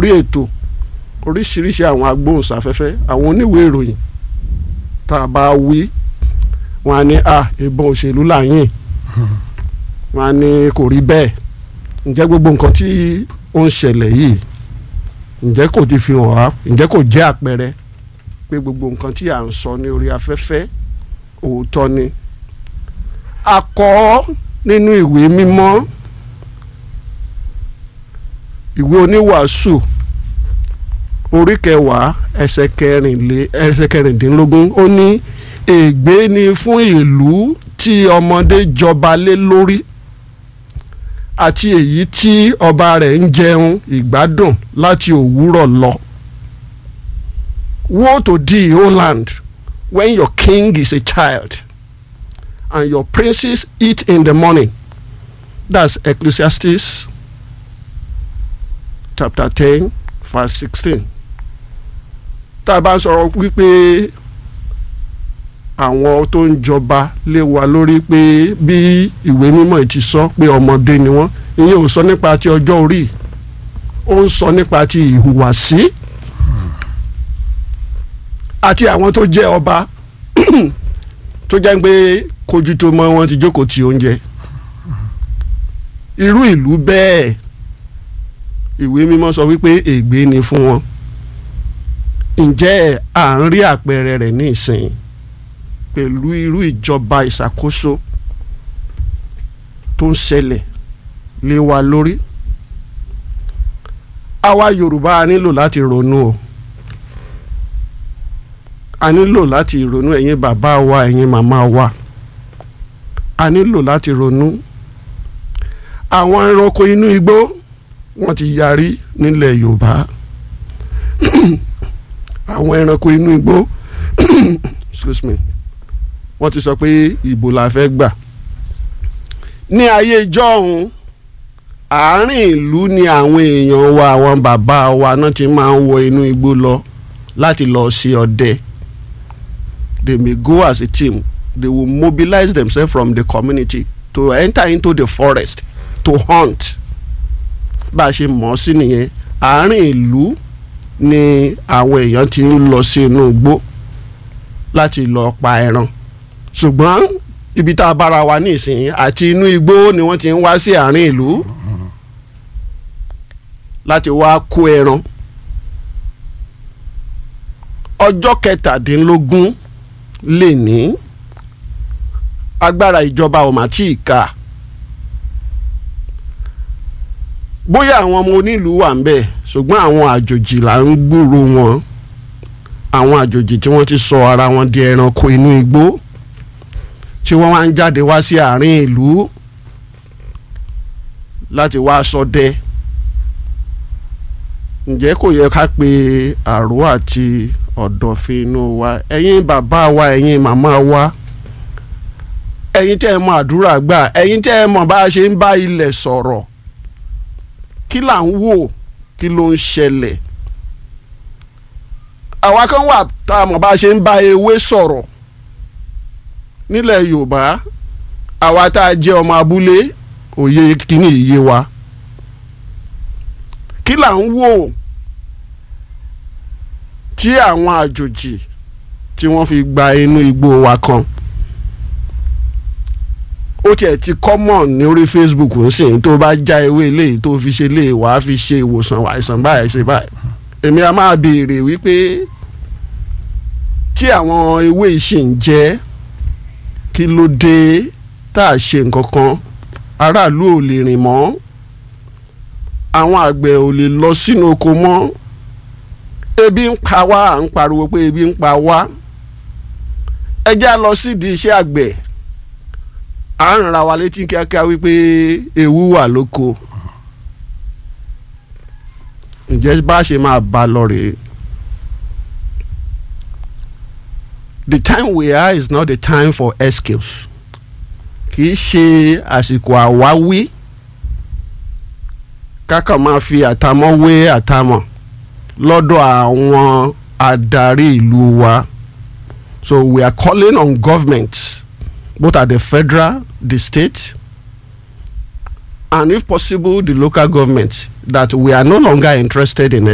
orí ètò oríṣiríṣi àwọn agbóhùnsáfẹ́fẹ́ àwọn oníwèé ìròyìn tá a bá wí wọn á ní à ìbọn òṣèlú làyìn wọn á ní kò rí bẹ́ẹ̀ ǹjẹ́ gbogbo nǹkan tí ó ń ṣẹlẹ̀ yìí ǹjẹ́ kò ti fi hàn wá ǹjẹ́ kò jẹ́ àpẹẹrẹ pé gbogbo nǹkan tí à ń sọ ní orí afẹ́fẹ́ òótọ́ ni a kọ ọ́ nínú ìwé mímọ́ ìwé oníwàásù orí kẹwàá ẹsẹ̀ kẹrìnlé ẹsẹ̀ kẹrìndínlógún ó ní ègbé ni fún ìlú tí ọmọdé jọba lé lórí àti èyí tí ọba rẹ̀ ń jẹun ìgbádùn láti òwúrọ̀ lọ. Woe to thee, O land, when your king is a child and your princes eat in the morning. That's Ecclesiastes chapter ten verse sixteen. Tá a bá ń sọ̀rọ̀ wípé àwọn tó ń jọba lé wa lórí pé bí ìwé mímọ́ yìí ti sọ pé ọmọdé ni wọ́n ìyẹn ò sọ nípa ti ọjọ́ orí ó ń sọ nípa ti ìhùwàsí àti àwọn tó jẹ́ ọba tó jẹ́ pé kojú tó mọ́ wọn ti jókòó ti oúnjẹ irú ìlú bẹ́ẹ̀ ìwé mímọ́ sọ wípé ègbé ni fún wọn ǹjẹ́ à ń rí àpẹẹrẹ rẹ̀ ní ìsìn pẹ̀lú irú ìjọba ìṣàkóso tó ń ṣẹlẹ̀ lé wa lórí àwa Yorùbá a nílò láti ronú o a nílò láti ronú ẹ̀yin bàbá wa ẹ̀yin màmá wa a nílò láti ronú àwọn ẹranko inú igbó wọ́n ti yarí nílẹ̀ Yorùbá àwọn ẹranko inú igbó excuse me wọ́n ti sọ pé ìbò la fẹ́ gbà ní ayé ìjọ́hun àárín ìlú ni àwọn èèyàn wa àwọn bàbá wa náà ti máa ń wọ inú igbó lọ láti lọ ṣe ọdẹ they may go as a team they will mobilize themselves from the community to enter into the forest to hunt bá a ṣe mọ̀ ọ́ sí nìyẹn àárín ìlú ni àwọn èèyàn ti ń lọ sí inú igbó láti lọ pa ẹran ṣùgbọ́n ibi tá a bára wa nísìnyí àti inú igbó ni wọ́n ti ń wá sí àárín ìlú láti wá kó ẹran ọjọ́ kẹtàdínlógún lè ní agbára ìjọba ò mà tí ì ka bóyá àwọn ọmọ onílùú wà ń bẹ̀ ṣùgbọ́n àwọn àjòjì là ń gbúrò wọn àwọn àjòjì tí wọ́n ti sọ ara wọn di ẹranko inú igbó tí wọ́n wá ń jáde wá sí àárín ìlú láti wá ṣọdẹ ǹjẹ́ kò yẹ ká pe àrò àti ọ̀dọ̀fin inú wa ẹ̀yin bàbá wa ẹ̀yin màmá wa ẹ̀yin tẹ́ ẹ mọ àdúrà gbà ẹ̀yin tẹ́ ẹ mọ bá a ṣe ń bá ilẹ̀ sọ̀rọ̀ kí là ń wò kí ló ń ṣẹlẹ̀ àwa kan wà tá a mọ̀ bá a ṣe ń bá ewé sọ̀rọ̀ nílẹ̀ Yorùbá àwa tá a jẹ́ ọmọ abúlé òye kìíní iye wa kí là ń wò tí àwọn àjòjì tí wọ́n fi gba inú igbó wa kan ó tiẹ̀ ti common ní orí Facebook ń sìn tó bá já ewé eléyìí tó fi ṣe lè wàá fi ṣe ìwòsàn àìsàn báyìí ṣe báyìí èmi a máa béèrè wípé tí àwọn ewé yìí ṣì ń jẹ́ kí ló dé tá a ṣe nǹkan kan aráàlú ò lè rìn mọ́ àwọn àgbẹ̀ ò lè lọ sínú oko mọ́ ebi ń pa wá à ń pariwo pé ebi ń pa wá ẹ jẹ́ á lọ sídìí iṣẹ́ àgbẹ̀ à ń ra wa létí kíákíá wípé ewu wà lóko ǹjẹ́ bá a ṣe máa bá a lọ rèé. the time we are is not the time for excuse kì í ṣe àsìkò àwáwí kákan máa fi àtàmọ́ wé àtàmọ́ lọ́dọ̀ àwọn adarí ìlú wa so we are calling on government both at the federal the state and if possible the local government that we are no longer interested in